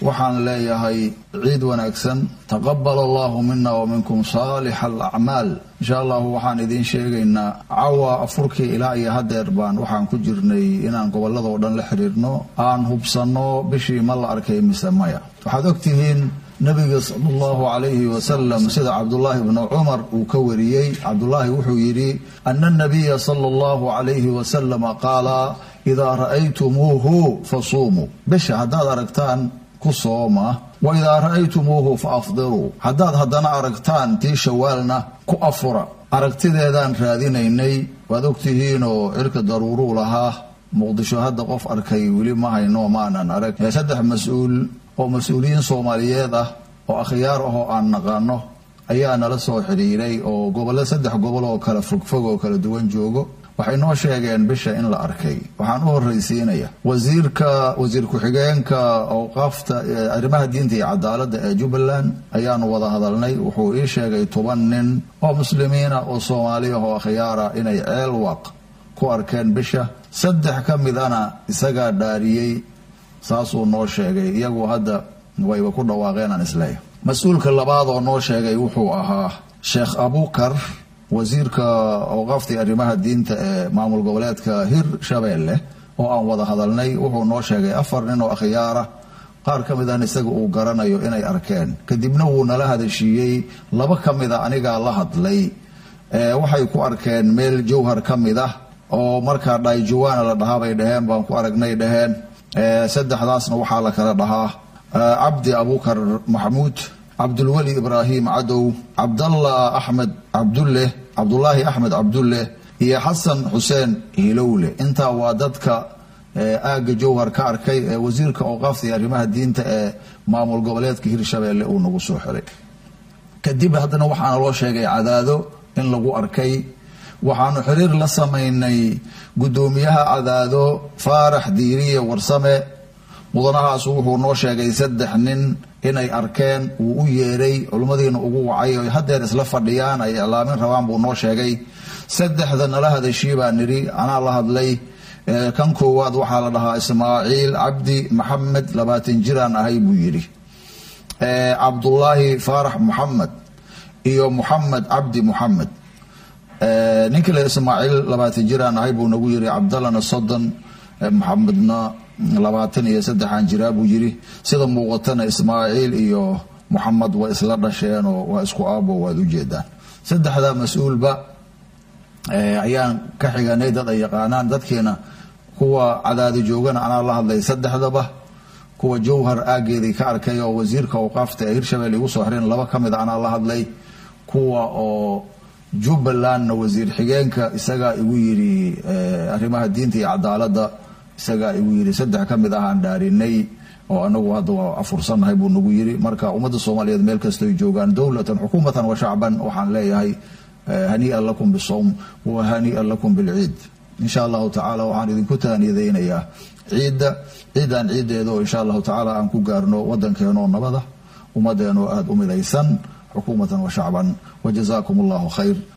waxaan leeyahay ciid wanaagsan taqabal allahu mina wa minkum saalix alacmaal insha allahu waxaan idiin sheegaynaa cawa afurkii ilaa iyo hadeer baan waxaan ku jirnay inaan gobolladoo dhan la xiriirno aan hubsanno bishii ma la arkay mise maya waxaad ogtihiin nabiga sala allahu calayhi wasalam sida cabdullaahi bnu cumar uu ka wariyey cabdullaahi wuxuu yidhi ana nabiya sala allahu calayhi wasalama qaala idaa ra'aytumuuhu fasuumuu bisha haddaad aragtaan ku sooma wa idaa ra'aytumuuhu fa afdiruu haddaad haddana aragtaan tii shawaalna ku afura aragtideedaan raadinaynay waad ogtihiinoo cirka daruuruu lahaa muqdisho hadda qof arkay weli ma hayno maanan arag saddex mas-uul oo mas-uuliyiin soomaaliyeed ah oo akhyaar ahoo aan naqaano ayaa nala soo xidhiiray oo gobollo saddex gobol oo kala fogfog oo kala duwan joogo waxay noo sheegeen bisha in la arkay waxaan u horraysiinaya wasiirka wasiir ku-xigeenka awqaafta arrimaha diinta iyo cadaaladda ee jubbaland ayaanu wada hadalnay wuxuu ii sheegay toban nin oo muslimiina oo soomaali ah oo akhyaara inay ceel waq ku arkeen bisha saddex ka midana isagaa dhaariyey saasuu noo sheegay iyagu hadda wayba ku dhawaaqeen aan isleeyahay mas-uulka labaad oo noo sheegay wuxuu ahaa sheekh abukar wasiirka awqaaftii arrimaha diinta ee maamul goboleedka hir shabeelle oo aan wada hadalnay wuxuu noo sheegay afar nin oo akhyaara qaar ka mid an isaga uu garanayo inay arkeen kadibna wuu nala hadashiiyey laba ka mida anigaa la hadlay waxay ku arkeen meel jawhar ka mid ah oo markaa dhayjuwaana la dhahaa bay dhaheen baan ku aragnay dhaheen saddexdaasna waxaa la kala dhahaa cabdi abukar maxamuud cabdulweli ibraahim cadow cabdallah axmed cabdulle cabdulaahi axmed cabdulle iyo xasan xuseen hilowle intaa waa dadka aagga jawhar ka arkay ee wasiirka awqaafta iyo arrimaha diinta ee maamul goboleedka hirshabeelle uu nagu soo xiray kadib haddana waxaana loo sheegay cadaado in lagu arkay waxaanu xiriir la samaynay guddoomiyaha cadaado faarax diiriye warsame mudanahaasu wuxuu noo sheegay saddex nin inay arkeen wuu u yeeray culimmadiina ugu wacay oy hadeer isla fadhiyaan ay iclaamin rabaan buu noo sheegay saddexda nala hadashii baa nidhi anaa la hadlay kan koowaad waxaa la dhahaa ismaaciil cabdi maxamed labaatan jiraan ahay buu yidhi cabdulaahi faarax muxamed iyo muxamed cabdi muxamed ninkii le ismaaciil labaatan jiraan ahay buu nagu yiri cabdallana soddon maxamedna labaatan iyo saddexaan jiraa buu yiri sida muuqatana ismaaciil iyo muxamed waa isla dhasheen oo waa isku aabo waad ujeedaan saddexdaa mas-uulba ayaan ka xiganay dad ay yaqaanaan dadkiina kuwa cadaadi joogana anaa la hadlay saddexdaba kuwa jawhar aageedii ka arkay oo wasiirka awqaafta ee hirshabelle igu soo xireen laba ka mid a anaa la hadlay kuwa oo jubbalandna wasiir xigeenka isagaa igu yidhi arrimaha diinta iyo cadaaladda isagaa igu yidhi saddex ka mid ahaan dhaarinay oo anagu hadda waa afursannahay buu nagu yidhi marka ummadda soomaaliyeed meel kastoy joogaan dowlatan xukuumatan wa shacban waxaan leeyahay hanii'an lakum bisawm wa hanii'an lakum bilciid insha allahu tacaala waxaan idinku taaniyadaynayaa ciidda ciidan ciiddeeda oo insha allahu tacaala aan ku gaarno waddankeenoo nabada ummadeenoo aada u midaysan xukuumatan wa shacban wa jazaakum allahu khayr